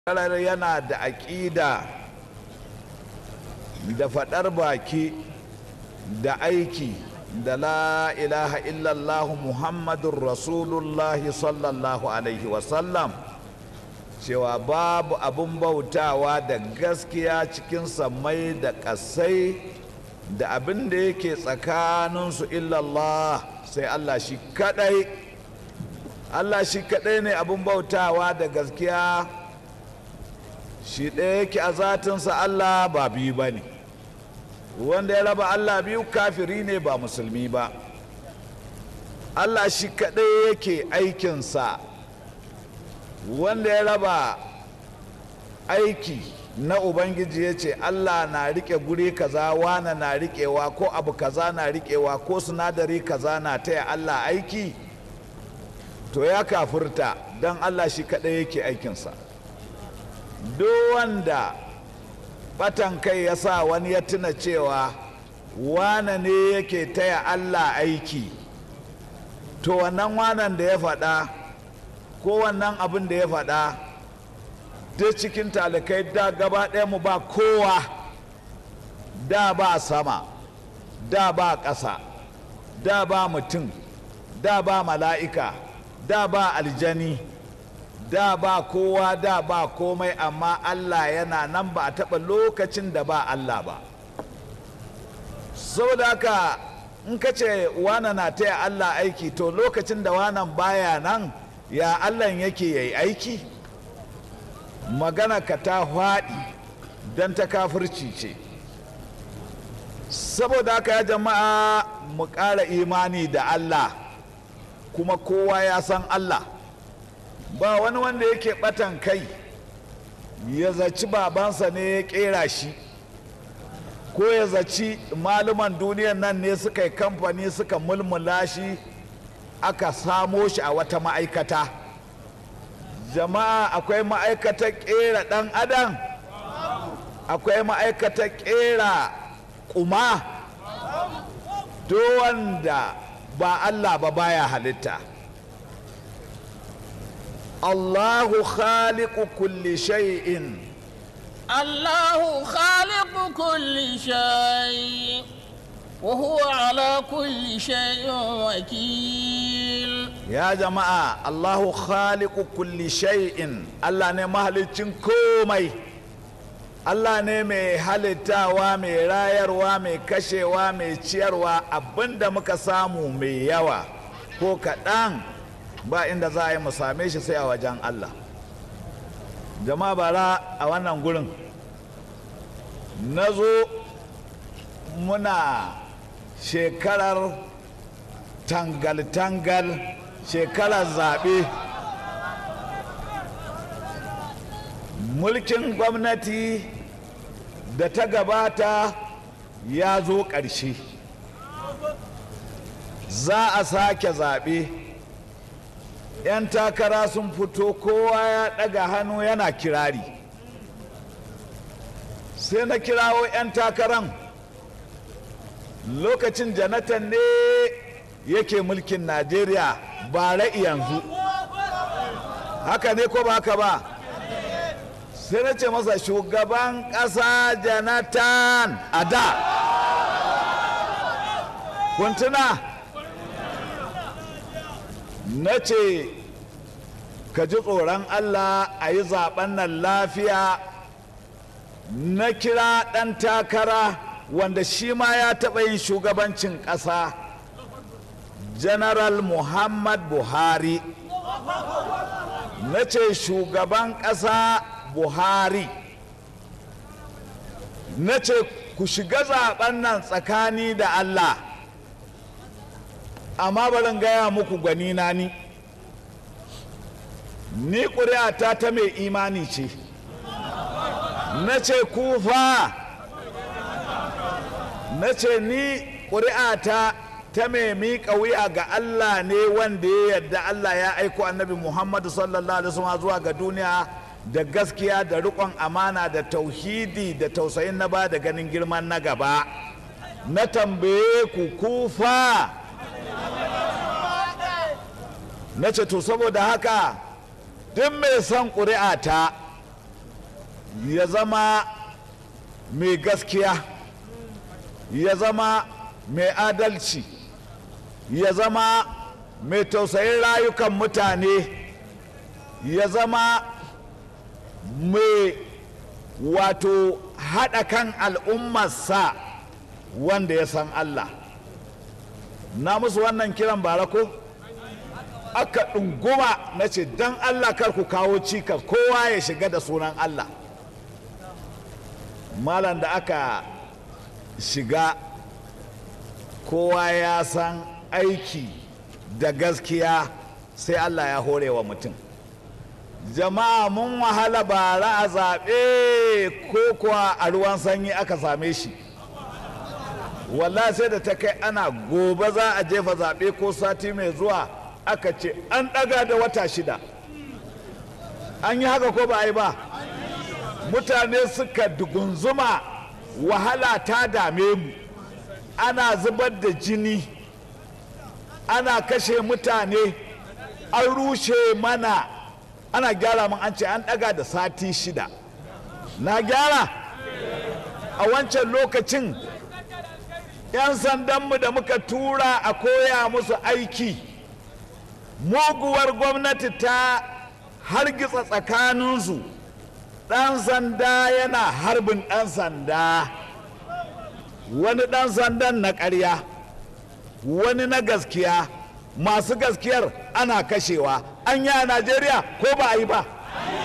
karar yana da aƙida da faɗar baki da aiki da la ilaha illallah muhammadun rasulullahi sallallahu alaihi wasallam cewa babu abin bautawa da gaskiya cikin samai da ƙasai da abin da yake tsakaninsu illallah sai allah shi kaɗai allah shi kaɗai ne abin bautawa da gaskiya shi ɗaya yake a zatinsa Allah ba biyu ba ne wanda ya raba Allah biyu kafiri ne ba musulmi ba Allah shi kaɗai yake aikinsa wanda ya raba aiki na ubangiji ya ce Allah na riƙe guri kaza wana na riƙewa ko abu kaza na riƙewa ko sinadari kaza na taya Allah aiki to ya kafurta don Allah shi kaɗai yake aikinsa duk wanda batan kai ya sa wani ya tuna cewa wane ne yake taya Allah aiki to wannan wanan da ya faɗa ko wannan abin da ya faɗa duk cikin talikai da gaba ɗaya mu ba kowa da ba sama da ba ƙasa da ba mutum da ba mala'ika da ba aljani da ba kowa da ba komai amma Allah yana nan ba a taɓa lokacin da ba Allah ba saboda haka in ka ce wana na taya Allah aiki to lokacin da wanan baya nan ya Allah yake yayi aiki magana ka ta faɗi don ta kafirci ce saboda haka ya jama'a mu ƙara imani da Allah kuma kowa ya san Allah ba wani wanda yake batan kai ya zaci babansa ne ya kera shi ko ya zaci maluman duniyan nan ne suka yi kamfani suka mulmula shi aka samo shi a wata ma'aikata jama'a akwai ma'aikatar kera dan adam akwai ma'aikatar kera kuma to wanda ba allah ba baya halitta الله خالق كل شيء الله خالق كل شيء وهو على كل شيء وكيل يا جماعة الله خالق كل شيء الله ne mahalicin komai Allah ne mai halittawa mai rayarwa mai kashewa mai ciyarwa abinda muka samu mai yawa ko kaɗan ba inda za a yi mu same shi sai a wajen Allah jama'a bara a wannan gurin na zo muna shekarar tangal-tangal shekarar zaɓe mulkin gwamnati da ta gabata ya zo ƙarshe za a sake zaɓe 'yan takara sun fito kowa ya ɗaga hannu yana kirari sai na kirawo 'yan takaran lokacin janatan ne yake mulkin najeriya ba ra'i yanzu haka ne ko ba haka ba sai na ce masa shugaban ƙasa janatan a da kuntuna na ce ka ji tsoron allah a yi zaben nan lafiya na kira ɗan takara wanda shi ma ya taɓa yin shugabancin ƙasa general muhammad buhari na ce shugaban ƙasa buhari na ce ku shiga zaben nan tsakani da allah amma barin gaya muku gwani na ni ni ƙuri'ata ta mai imani ce na ce kufa na ce ni ƙuri'ata ta mai miƙa wuya ga Allah ne wanda ya yarda Allah ya aiko annabi Muhammadu sallallahu alaihi wasallam zuwa ga duniya da gaskiya da riƙon amana da tauhidi da tausayin na ba da ganin girman na gaba na tambaye ku kufa na ce to saboda haka duk mai son ƙuri'ata ya zama mai gaskiya ya zama mai adalci ya zama mai tausayin rayukan mutane ya zama mai wato haɗa kan al'ummarsa wanda ya san Allah na musu wannan kiran bara ko aka ɗunguma na ce don Allah kar ku kawo cikas kowa ya shiga da sunan Allah malam da aka shiga kowa ya san aiki da gaskiya sai Allah ya hore wa mutum jama'a mun wahala bara a zaɓe ko kuwa a ruwan sanyi aka same shi walla sai da ta kai ana gobe za a jefa zaɓe ko sati mai zuwa aka ce an ɗaga da wata shida an yi haka ko ba a yi ba mutane suka dugunzuma wahala ta dame mu ana zubar da jini ana kashe mutane an rushe mana ana gyara mun an ce an ɗaga da sati shida na gyara a wancan lokacin 'yan sandanmu da muka tura a koya musu aiki muguwar gwamnati ta hargitsa tsakaninsu ɗan sanda yana harbin ɗan sanda wani ɗan sandan na ƙarya wani na gaskiya masu gaskiyar ana kashewa an yi a najeriya ko ba a yi ba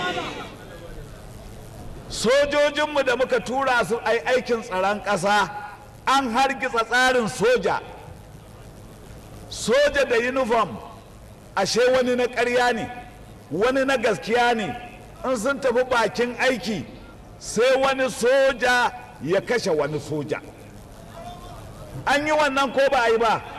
sojojinmu da muka tura su ai aikin tsaron ƙasa an hargitsa tsarin soja soja da uniform ashe wani na ƙarya ne wani na gaskiya ne in sun tafi bakin aiki sai wani soja ya kashe wani soja an yi wannan ko ba a yi ba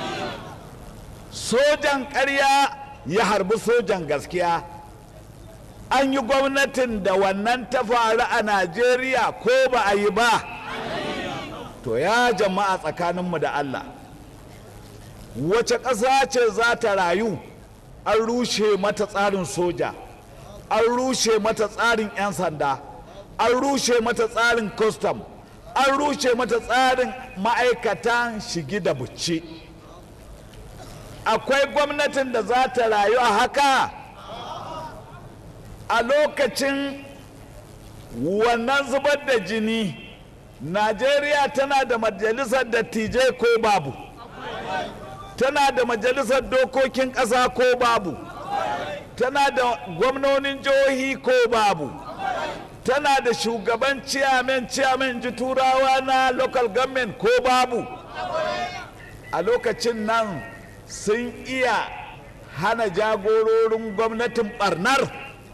sojan ƙarya ya harbi sojan gaskiya an yi gwamnatin da wannan ta faru a najeriya ko ba a yi ba to ya jama'a tsakaninmu da allah wace ƙasa ce za ta rayu an rushe mata tsarin soja an rushe mata tsarin 'yan sanda an rushe mata tsarin custom an rushe mata tsarin ma'aikatan shigi da bucci akwai gwamnatin da za ta rayu a haka a lokacin wannan zubar da jini najeriya tana da majalisar dattijai ko babu tana da majalisar dokokin ƙasa ko babu tana da gwamnonin jihohi ko babu tana da shugaban ciyamen ciyamen ji turawa na local government ko babu a lokacin nan sun iya hana jagororin gwamnatin barnar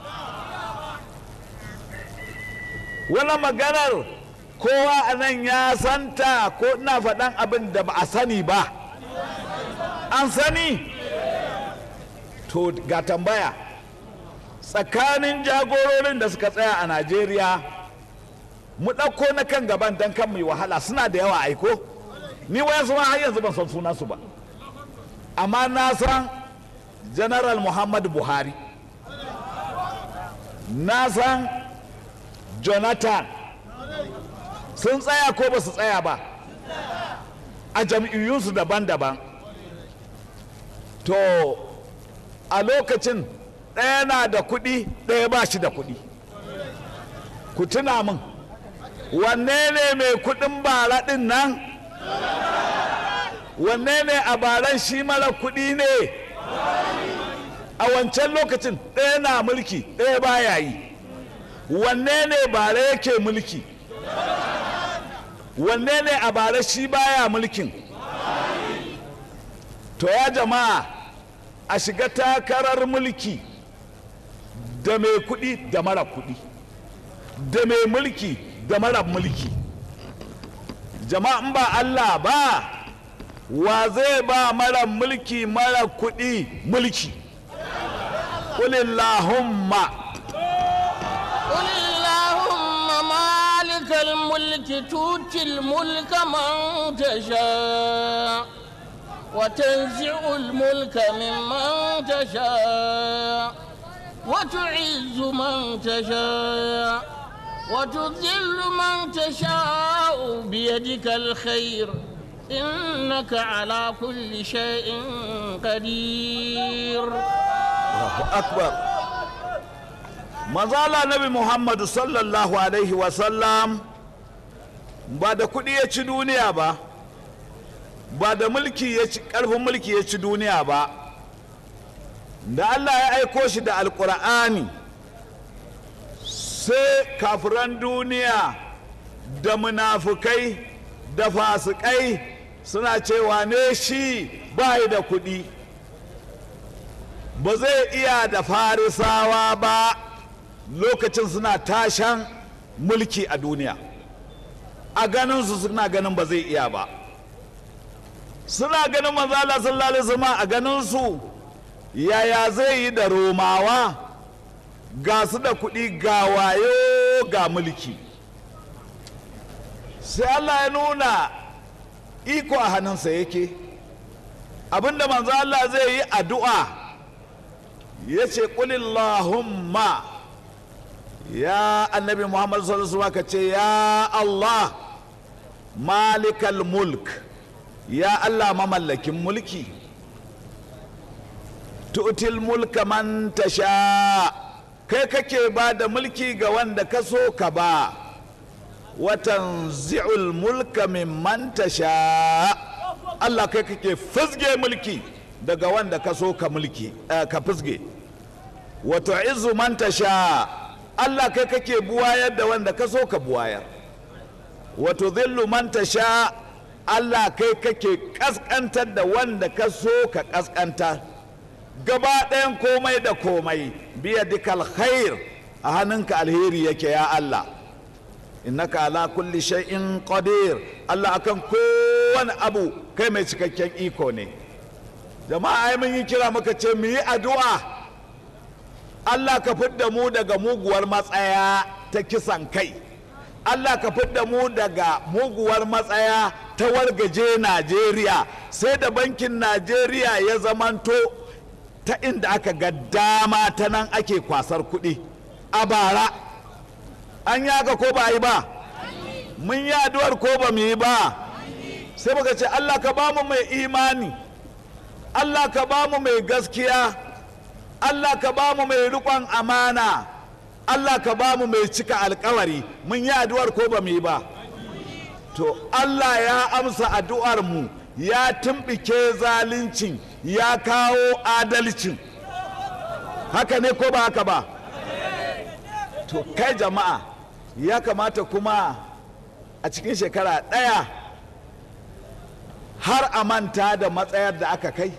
wani maganar kowa a nan ya santa ko ina faɗan abin da ba a sani ba an sani to ga tambaya tsakanin jagororin da suka tsaya a najeriya mu ɗauko na kan gaban don kan mai wahala suna da yawa aiko ni wayansu ma har yanzu ban san sunansu ba amma na san general muhammadu buhari na san jonathan sun tsaya ko ba su tsaya ba a jam'iyyunsu daban-daban to a lokacin ɗaya na da kuɗi ɗaya ba shi da kuɗi ku tuna min wanne ne mai kuɗin bara ɗin nan wanne ne a baran shi mara kuɗi ne a wancan lokacin ɗaya na mulki ɗaya baya yi wanne ne bara yake mulki wanne ne a bara shi baya mulkin to ya jama'a a shiga takarar mulki da mai kuɗi da mara kuɗi da mai mulki da mara mulki jama'a in ba Allah ba wa zai ba mara mulki mara kuɗi mulki ƙulillahumma قل اللهم مالك الملك تؤتي الملك من تشاء وتنزع الملك ممن تشاء وتعز من تشاء وتذل من تشاء بيدك الخير إنك على كل شيء قدير Allahu akbar mazala nabi muhammadu sallallahu alaihi wasallam ba da kuɗi ya ci duniya ba ba da mulki ya ci ƙarfin mulki ya ci duniya ba da allah ya aiko shi da alƙur'ani sai kafiran duniya da munafukai da fasikai suna cewa ne shi ba da kuɗi ba zai iya da farisawa ba lokacin suna tashan mulki a duniya a ganinsu suna ganin ba zai iya ba suna ganin manzala sallallahu alaihi wasallam a ganinsu yaya zai yi da romawa ga su da kuɗi ga wayo ga mulki sai allah ya nuna iko a hannunsa yake abinda manzo Allah zai yi addu'a ya ce ƙulillahumma ya annabi muhammad sallallahu alaihi ka ce ya Allah malikal mulk ya Allah mamallakin mulki tu'til mulka man tasha kai kake ba da mulki ga wanda ka so ka ba watan zi'ul mulka mimman tasha Allah kai kake fizge mulki daga wanda ka so ka mulki ka fizge wato izu man tasha Allah kai kake buwayar da wanda ka so ka buwayar wato zillu man tasha Allah kai kake kaskantar da wanda ka so ka kaskantar gaba ɗayan komai da komai biya dikal khair a hannunka alheri yake ya Allah innaka ala kulli shay'in qadir Allah akan kowane abu kai mai cikakken iko ne jama'a ai mun yi kira muka ce mu yi addu'a Allah ka fidda mu daga muguwar matsaya ta kisan kai Allah ka fidda mu daga muguwar matsaya ta wargaje Najeriya sai da bankin Najeriya ya zamanto ta inda aka ga dama ta nan ake kwasar kuɗi a bara an yaga ko ba yi ba mun yi addu'ar ko ba mu yi ba sai muka ce Allah ka ba mu mai imani Allah ka ba mu mai gaskiya Allah ka ba mu mai riƙon amana Allah ka ba mu mai cika alkawari mun yi addu'ar ko ba mu yi ba to Allah ya amsa addu'ar mu ya tumbike zalincin ya kawo adalcin haka ne ko ba haka ba to kai jama'a ya kamata kuma a cikin shekara ɗaya har a manta da matsayar da aka kai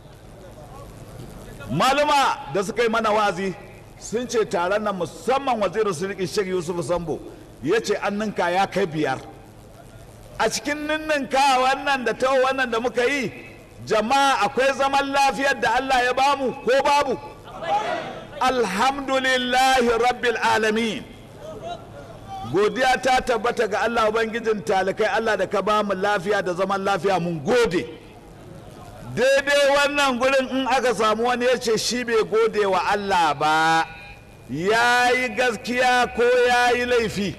maluma da suka yi mana wazi sun ce taron nan musamman wazirin sulki shek yusuf sambo ya ce an ninka ya kai biyar a cikin ninninka wannan da ta wannan da muka yi jama'a akwai zaman lafiyar da allah ya bamu ko babu alhamdulillahi rabbil alamin godiya ta tabbata ga allah ubangijin talikai allah da ka bamu lafiya da zaman lafiya mun gode daidai wannan gurin in aka samu wani ya ce shi bai gode wa allah ba ya yi gaskiya ko ya yi laifi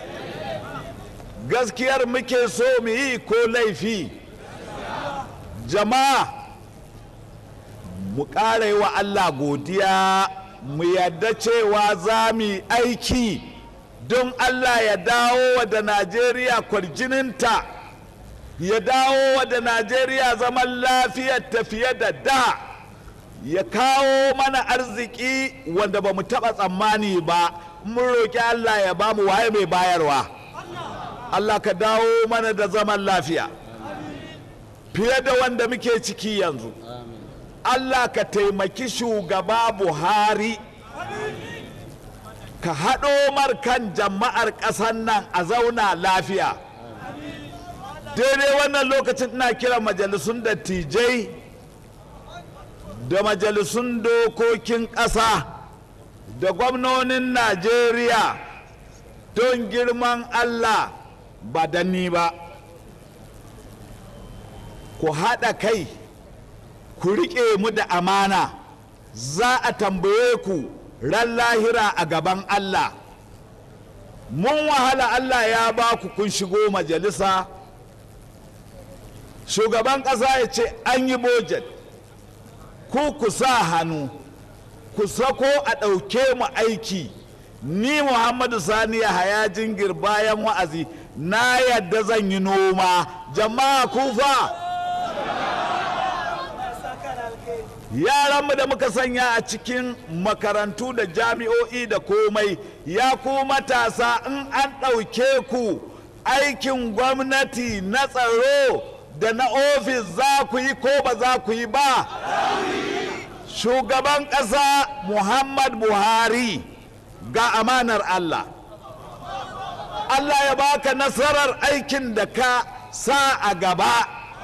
gaskiyar muke so mu yi ko laifi jama'a mu ƙara yi wa allah godiya mu yadda cewa za mu yi aiki don allah ya dawo da najeriya kwarjininta ya dawo da najeriya zaman lafiyar tafiye da da ya kawo mana arziki wanda ba mu taɓa tsammani ba mun roƙi allah ya ba mu waye mai bayarwa allah ka dawo mana da zaman lafiya fiye da wanda muke ciki yanzu allah ka taimaki shugaba buhari ka haɗo markan jama'ar ƙasar nan a zauna lafiya daidai wannan lokacin ina kira majalisun dattijai da majalisun dokokin ƙasa da gwamnonin najeriya don girman allah ba danni ba ku haɗa kai ku riƙe mu da amana za a tambaye ku ran lahira a gaban allah mun wahala allah ya ba ku kun shigo majalisa shugaban ƙasa ya ce an yi bojet ku ku sa hannu ku sako a ɗauke mu aiki ni muhammadu sani ya haya jingir bayan wa'azi na yadda zan yi noma jama'a kufa yaranmu da muka sanya a cikin makarantu da jami'o'i da komai ya ku matasa in an ɗauke ku aikin gwamnati na tsaro da na ofis za ku yi ko ba za ku yi ba shugaban ƙasa muhammad buhari ga amanar allah allah ya baka nasarar aikin da ka sa a gaba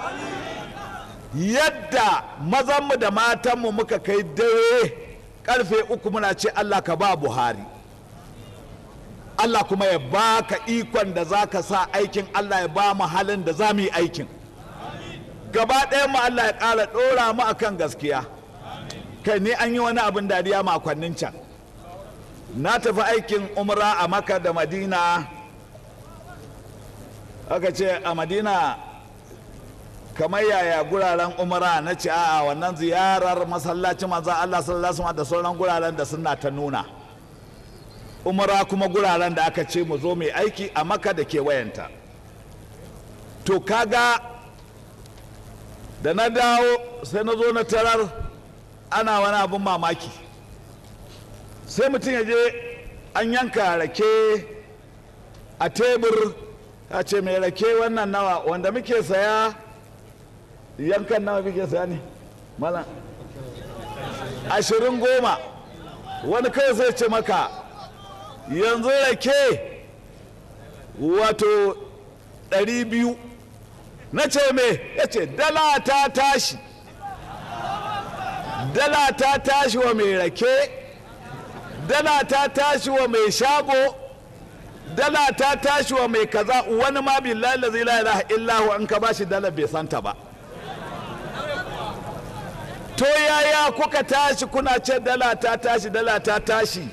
yadda mazanmu da matanmu muka kai dare karfe uku muna ce allah ka ba buhari allah kuma ya baka ikon da za ka sa aikin allah ya ba mu halin da za mu yi aikin gaba ɗaya mu allah ya ƙara ɗora mu akan gaskiya kai ne an yi wani abin dariya makonnin can na tafi aikin umra a maka da madina aka ce a madina kamar yaya guraren umra na ce a wannan ziyarar masallacin manzan allah sallallahu alaihi da sauran guraren da suna ta nuna umra kuma guraren da aka ce mu zo mai aiki a maka da kewayenta to kaga da na dawo sai na zo na tarar ana wani abin mamaki sai mutum ya je an yanka rake a tebur a ce mai rake wannan nawa wanda muke saya yankan nawa muke saya ne malam ashirin goma wani kai zai ce maka yanzu rake wato ɗari biyu na ce me ya ce dala ta tashi dala ta tashi wa mai rake dala ta tashi wa mai shago dala ta tashi wa mai kaza wani ma billahi la ilaha illahu an ka bashi dala bai santa ba to yaya kuka tashi kuna ce dala ta tashi dala ta tashi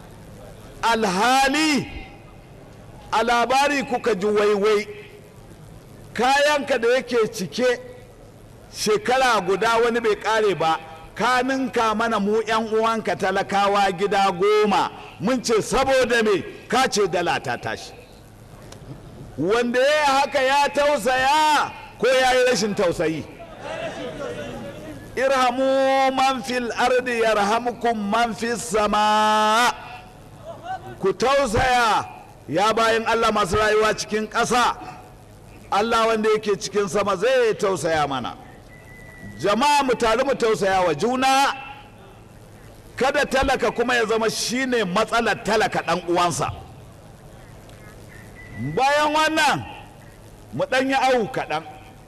alhali a labari kuka ji waiwai kayanka da yake cike shekara guda wani bai kare ba ka ninka mana mu yan uwanka talakawa gida goma mun ce saboda me ka ce dala ta tashi wanda ya haka ya tausaya ko ya yi rashin tausayi irhamu man fil ardi yarhamkum man fis sama ku tausaya ya bayan allah masu rayuwa cikin ƙasa allah wanda yake cikin sama zai tausaya mana jama'a mu tare mu tausaya wa juna kada talaka kuma ya zama shine matsalar talaka ɗan uwansa bayan wannan mu ɗan yi awu kaɗan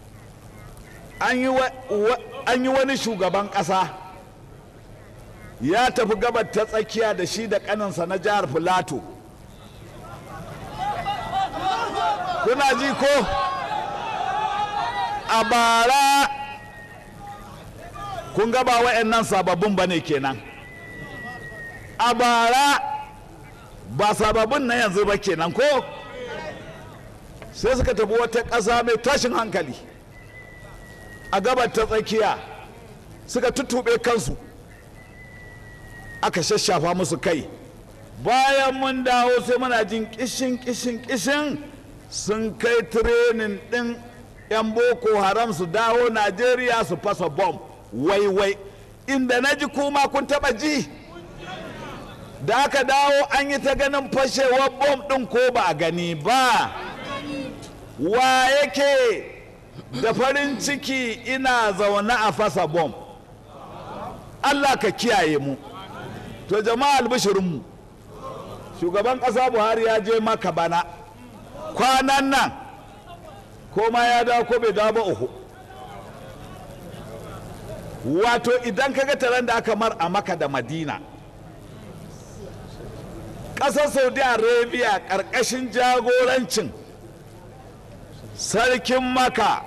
an yi wani shugaban ƙasa ya tafi gabar ta tsakiya da shi da ƙaninsa na jihar filato kuna ji ko a bara kun gaba wa'annan sababbin ba ne kenan a bara ba sababbin na yanzu ba kenan ko sai suka tafi wata ƙasa mai tashin hankali a gabar ta tsakiya suka tuttuɓe kansu aka shashafa musu kai bayan mun dawo sai muna jin kishin kishin kishin sun kai tirenin ɗin 'yan boko haram su dawo najeriya su fasa bom waiwai inda na ji kuma kun taba ji da aka dawo an yi ta ganin fashewar bom ɗin ko ba a gani ba wa yake da farin ciki ina zaune a fasa bom allah ka kiyaye mu to jama'a albishirinmu shugaban ƙasa buhari ya je maka bana kwanan nan ko ma ya dawo ko bai dawo ba uku wato idan kaga taron da aka mar a maka da madina ƙasar saudi arabia ƙarƙashin jagorancin sarkin maka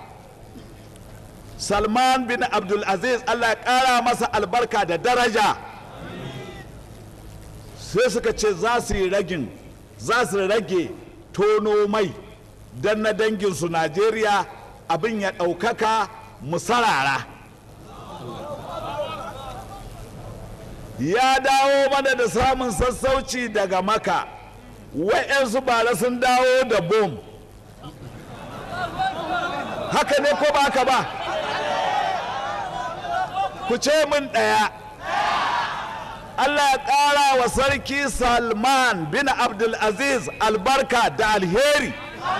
salman bin abdulaziz allah ya ƙara masa albarka da daraja sai suka ce za su yi ragin za su rage tono mai don na danginsu najeriya abin ya ɗaukaka musarara ya dawo mana da samun sassauci daga maka wa'yansu bara sun dawo da bom haka ne ko ba haka ba ku ce min ɗaya Allah ya ƙara wa sarki Salman bin Abdulaziz albarka da alheri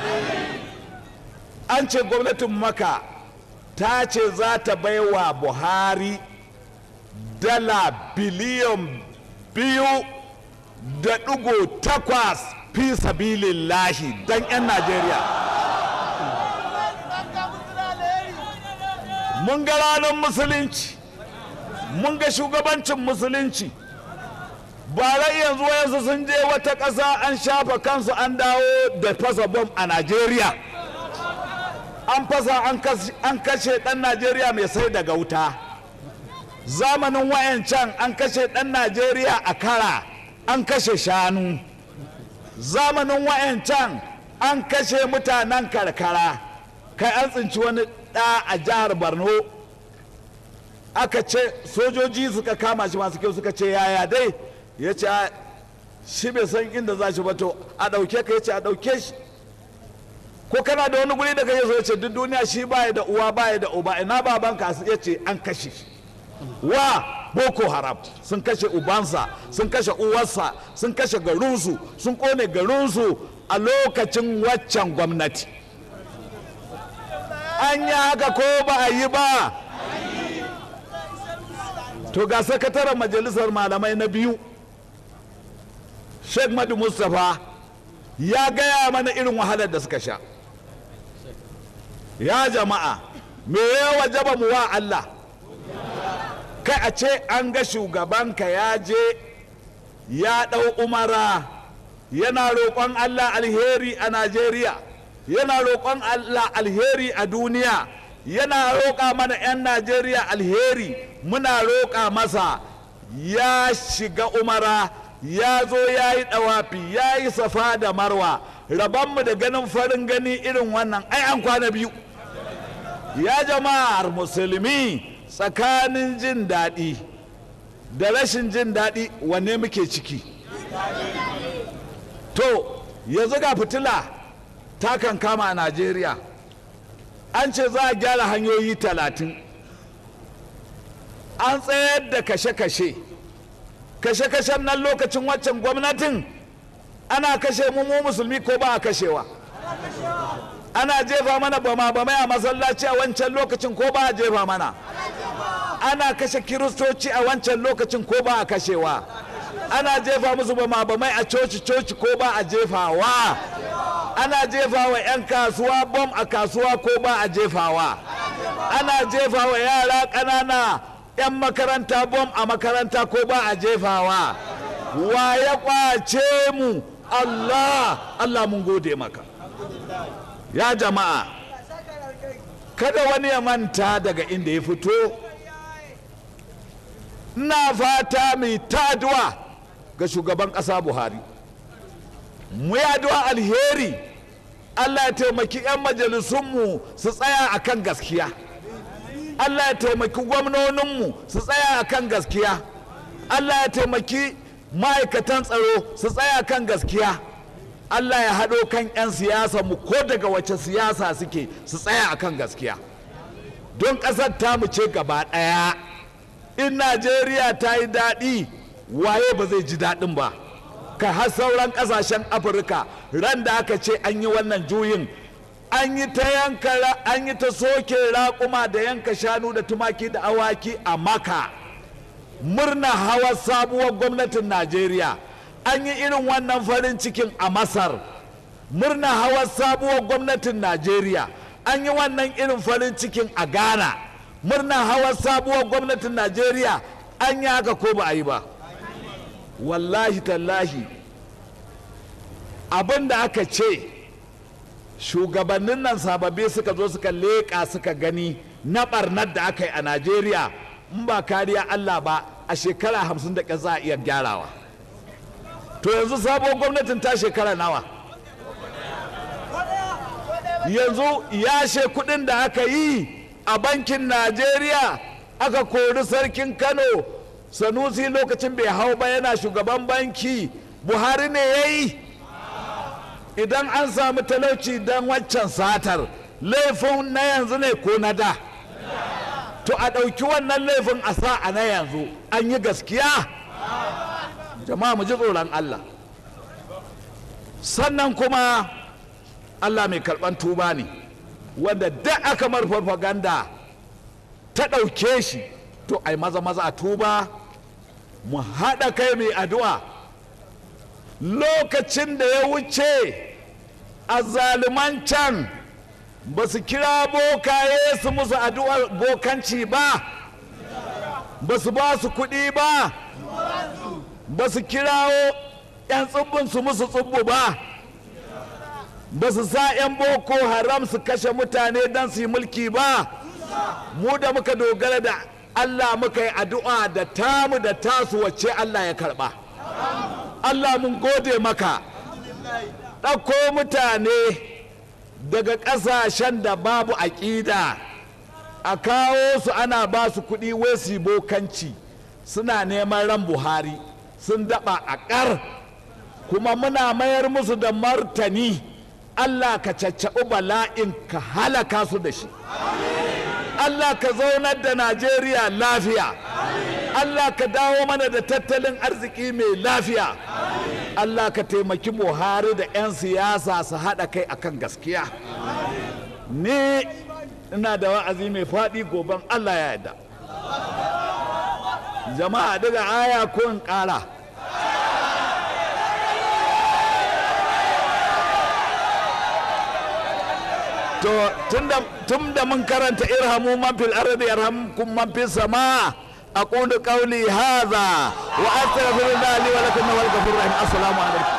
an ce gwamnatin maka ta ce za ta baiwa Buhari dala biliyan biyu da ɗigo takwas fi sabilillahi don 'yan Najeriya. Mun ga ranar musulunci, mun ga shugabancin musulunci. bara yanzu yanzu sun je wata ƙasa an shafa kansu an dawo da fasa bom a Najeriya. An fasa an kashe ɗan Najeriya mai sai daga wuta. zamanin wayancan an kashe ɗan najeriya a kara an kashe shanu zamanin wayancan an kashe mutanen karkara kai an tsinci wani ɗa a jihar borno aka ce sojoji suka kama shi masu kyau suka ce yaya dai ya ce shi bai san inda za shi ba to a ɗauke ka ya ce a ɗauke shi ko kana da wani guri da kake so ya ce duk duniya shi baya da uwa baya da uba ina babanka ya ce an kashe shi wa boko haram sun kashe ubansa sun kashe uwarsa sun kashe garinsu sun kone garinsu a lokacin waccan gwamnati an yi haka ko ba a yi ba to ga sakataren majalisar malamai na biyu sheikh madu mustapha ya gaya mana irin wahalar da suka sha ya jama'a me ya wajaba mu wa allah kai a ce an ga shugabanka ya je ya ɗau umara yana roƙon Allah alheri a Najeriya yana roƙon Allah alheri a duniya yana roƙa mana 'yan Najeriya alheri muna roƙa masa ya shiga umara ya zo ya yi ɗawafi ya yi safa da marwa rabanmu da ganin farin gani irin wannan ai an kwana biyu ya jama'ar musulmi tsakanin jin daɗi da rashin jin daɗi wanne muke ciki to yanzu ga fitila ta kan kama a najeriya an ce za a gyara hanyoyi talatin an tsayar da kashe-kashe kashe-kashen nan lokacin waccan gwamnatin ana kashe mu mu musulmi ko ba a kashewa ana jefa mana bama-bamai a masallaci a wancan lokacin ko ba a jefa mana ana kashe kiristoci a wancan lokacin ko ba a kashewa ana jefa musu bama-bamai a coci-coci ko ba a jefawa ana jefa wa 'yan kasuwa bom a kasuwa ko ba a jefawa ana jefa wa yara ƙanana 'yan makaranta bom a makaranta ko ba a jefawa wa ya kwace mu allah allah mun gode maka ya jama'a kada wani ya manta daga inda ya fito ina fata mai taduwa ga shugaban ƙasa buhari mu yi addu'a alheri allah ya taimaki 'yan majalisunmu su tsaya a kan gaskiya allah ya taimaki gwamnoninmu su tsaya a kan gaskiya allah ya taimaki ma'aikatan tsaro su tsaya a kan gaskiya allah ya haɗo kan 'yan siyasa mu ko daga wace siyasa suke su tsaya a kan gaskiya don ƙasar tamu ce gaba ɗaya in najeriya ta yi daɗi waye ba zai ji daɗin ba kai har sauran ƙasashen afirka ran da aka ce an yi wannan juyin an yi ta yanka an yi ta soke raƙuma da yanka shanu da tumaki da awaki a maka murna hawa sabuwar gwamnatin najeriya an yi irin wannan farin cikin a masar murna hawa sabuwar gwamnatin najeriya an yi wannan irin farin cikin a ghana murna hawa sabuwar gwamnatin najeriya an yi haka ko ba a yi ba wallahi tallahi abin da aka ce shugabannin nan sababbi suka zo suka leƙa suka gani na ɓarnar da aka yi a najeriya in ba kariya allah ba a shekara hamsin da za a iya gyarawa to yanzu sabon gwamnatin ta shekara nawa yanzu yashe kudin da aka yi a bankin najeriya aka kori sarkin kano sanusi lokacin bai hau ba yana shugaban banki buhari ne ya yi idan an samu talauci don waccan satar laifin na yanzu ne ko na da to a ɗauki wannan laifin a sa a na yanzu an yi gaskiya jama'a mu ji tsoron allah sannan kuma allah mai karɓan tuba ne wanda da aka mar farfaganda ta ɗauke shi to ai maza maza a tuba mu haɗa kai mai addu'a lokacin da ya wuce a zaluman can ba su kira bokaye su musu addu'ar bokanci ba ba su ba su kuɗi ba ba su kirawo 'yan tsibbin su musu tsibbu ba ba su sa 'yan boko haram su kashe mutane don su yi mulki ba mu da muka dogara da allah muka yi addu'a da tamu da tasu wacce allah ya karba allah mun gode maka ɗauko mutane daga ƙasashen da babu aƙida a kawo su ana ba su kuɗi wai su bokanci suna neman ran buhari sun daɓa a ƙar kuma muna mayar musu da martani allah ka caccaɓi bala'in ka halaka su da shi allah ka zaunar da najeriya lafiya allah ka dawo mana da tattalin arziki mai lafiya allah ka taimaki buhari da 'yan siyasa su haɗa kai akan gaskiya ni ina da wa'azi mai faɗi goben allah ya yarda jama'a daga aya ko in ƙara to tun da mun karanta irhamu man fil ardi yarhamkum man fis sama aqulu qawli hadha wa astaghfirullah li wa lakum wal ghafurur rahim assalamu alaikum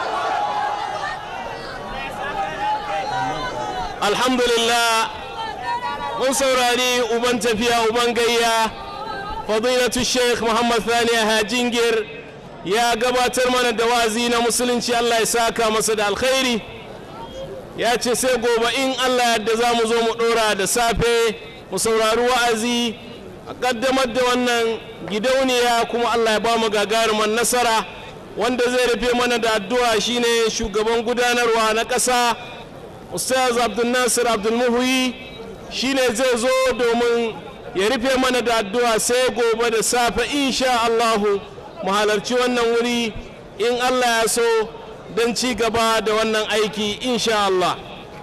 alhamdulillah mun saurari uban tafiya uban gayya fadilatu sheikh muhammad thani hajingir ya gabatar mana da wazi na musulunci allah ya saka masa da alkhairi ya ce sai gobe in allah yadda za mu zo mu dora da safe mu saurari wa'azi a kaddamar da wannan gidauniya kuma allah ya ba mu gagaruman nasara wanda zai rufe mana da addu'a shine shugaban gudanarwa na ƙasa ustaz abdul nasir abdul muhuyi shine zai zo domin ya rufe mana da addu'a sai gobe da safe insha allahu mu halarci wannan wuri in allah ya so don ci gaba da wannan aiki insha Allah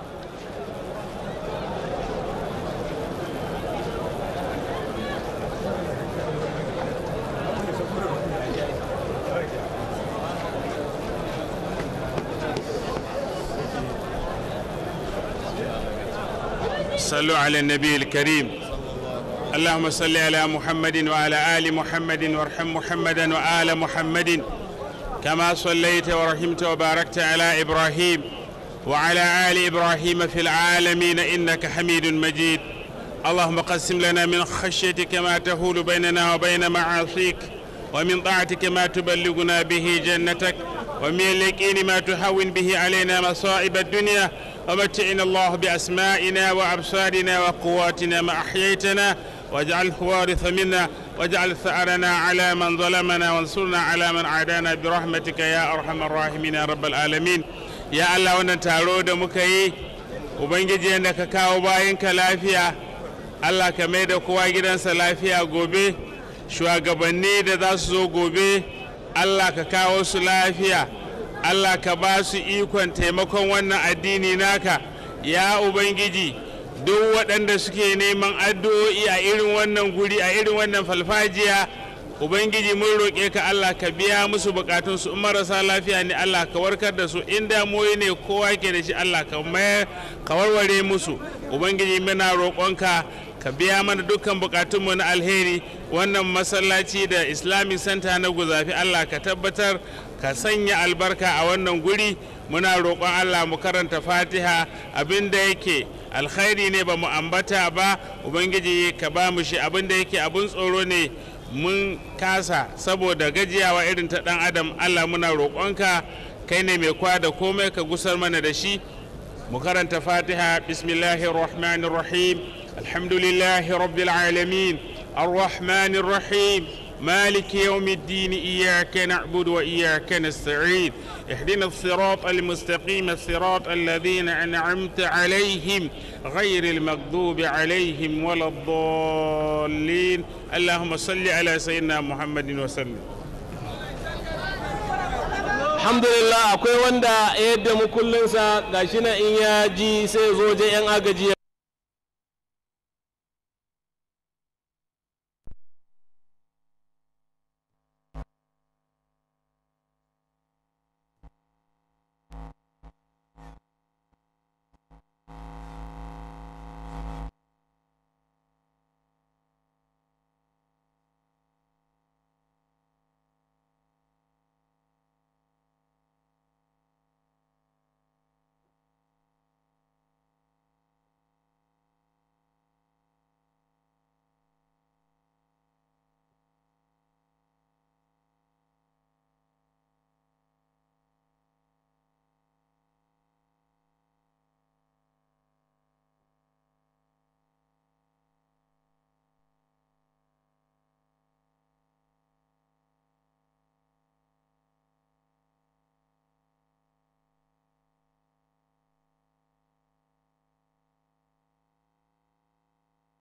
صلوا على النبي الكريم اللهم صل على محمد وعلى آل محمد وارحم محمدا وآل محمد كما صليت ورحمت وباركت على ابراهيم وعلى ال ابراهيم في العالمين انك حميد مجيد اللهم قسم لنا من خشيتك ما تهول بيننا وبين معاصيك ومن طاعتك ما تبلغنا به جنتك ومن اليقين ما تهون به علينا مصائب الدنيا ومتعنا الله باسمائنا وابصارنا وقواتنا ما احييتنا واجعله وارث منا واجعل ثأرنا على من ظلمنا وانصرنا على من عادانا برحمتك يا أرحم الراحمين يا رب العالمين يا الله wannan taro da muka yi ubangiji yadda ka kawo bayanka lafiya Allah ka mai da kowa gidansa lafiya gobe shugabanni da za su zo gobe Allah ka kawo su lafiya Allah ka ba su ikon taimakon wannan addini naka ya ubangiji duk waɗanda suke neman addu'o'i a irin wannan guri a irin wannan falfajiya ubangiji mun roƙe ka allah ka biya musu bukatunsu in marasa lafiya ne allah ka warkar da su in damuwoyi ne kowa ke da shi allah ka mayar ka warware musu ubangiji muna roƙonka ka biya mana dukkan bukatunmu na alheri wannan masallaci da islamic center na guzafi allah ka tabbatar ka sanya albarka a wannan guri muna roƙon allah mu karanta fatiha abin da yake alkhairi ne ba mu ambata ba ubangiji ka ba mu shi abin da yake abin tsoro ne mun kasa saboda gajiyawa irin ta ɗan adam allah muna roƙonka kai ne mai kwa da komai ka gusar mana da shi mu karanta fatiha bismillahir rahmanir rahim alhamdulillahi rabbil alamin arrahmanir rahim مالك يوم الدين إياك نعبد وإياك نستعين اهدنا الصراط المستقيم الصراط الذين أنعمت عليهم غير المغضوب عليهم ولا الضالين اللهم صل على سيدنا محمد وسلم alhamdulillah akwai wanda yadda mukullinsa gashi na in ya ji sai zo je yan agaji